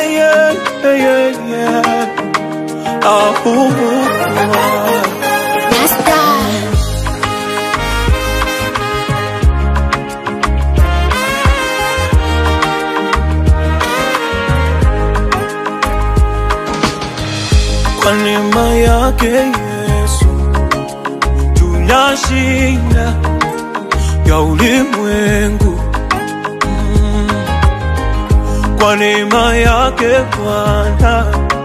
yeah, yeah, yeah. Ah, ooh, ooh, ah. Nasta. Kwa neema yake Yesu tunashinda ya ulimwengu Mm. Kwa neema yake Bwana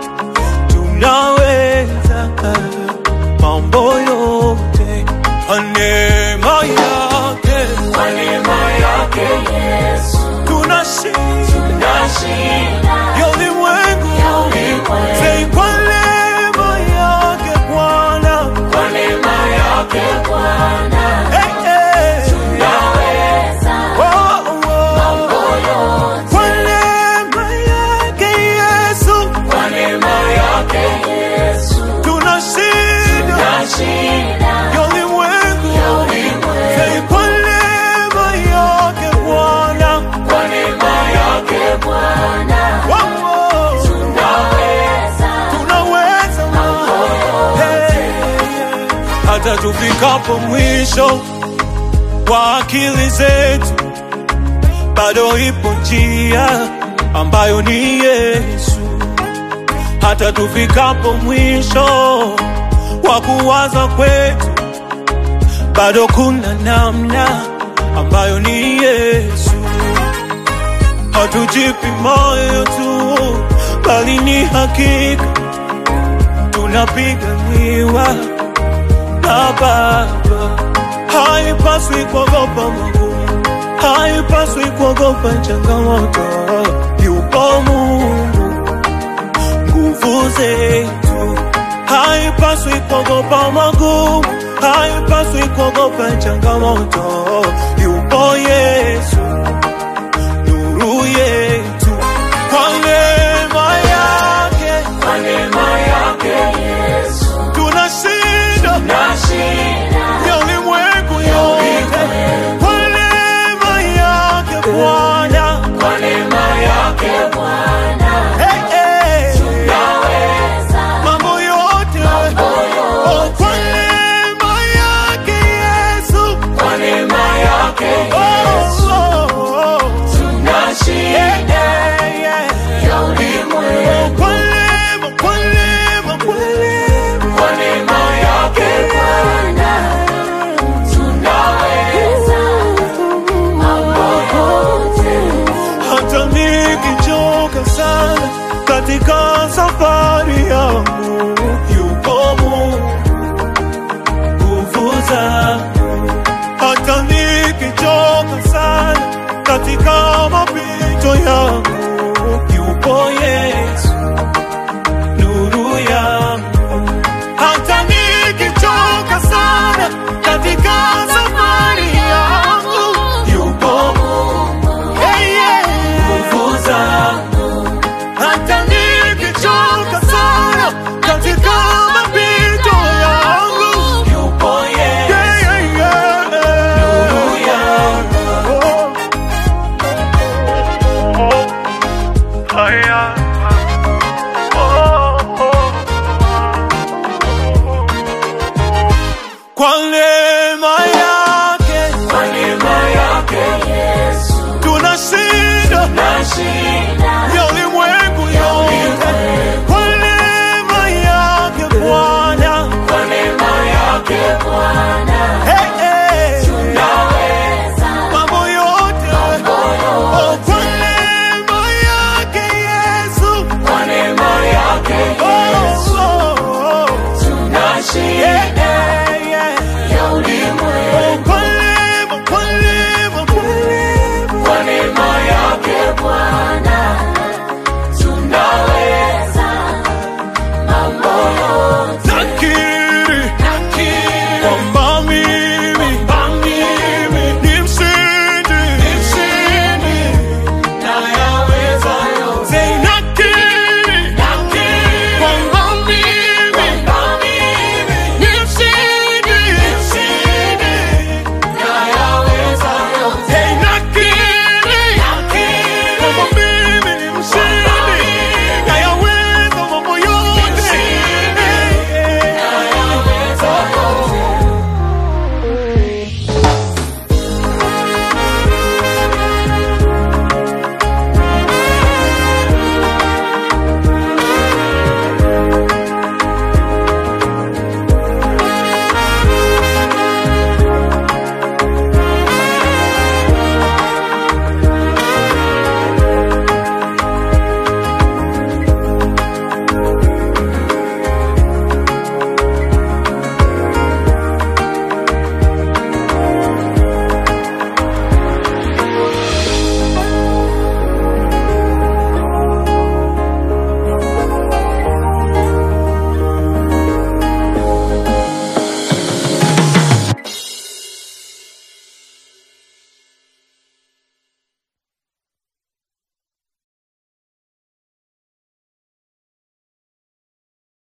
tunaweza mambo yote. Kwa neema yake, Kwa neema yake Yesu tunashinda tunashinda ya ulimwengu. ya ulimwengu. Say, Kwa neema yake Bwana Kwa neema yake Bwana Hey, hey. tunaweza Oh, oh. mambo yote. Kwa neema yake Yesu Kwa neema yake Yesu tunashinda tunashinda ya ulimwengu. ya ulimwengu. Say, Kwa neema yake Bwana Kwa neema yake Bwana Oh, oh. tunaweza tunaweza Hey, hata tufikapo mwisho wa akili zetu, bado ipo njia ambayo ni Yesu. Hata tufikapo mwisho wa kuwaza kwetu, bado kuna namna ambayo ni Yesu. Hatujipi moyo tu, bali ni hakika tunapiganiwa na Baba. Haipaswi kuogopa magumu, haipaswi kuogopa changamoto. Yupo Mungu, nguvu zetu. Haipaswi kuogopa magumu, haipaswi kuogopa changamoto.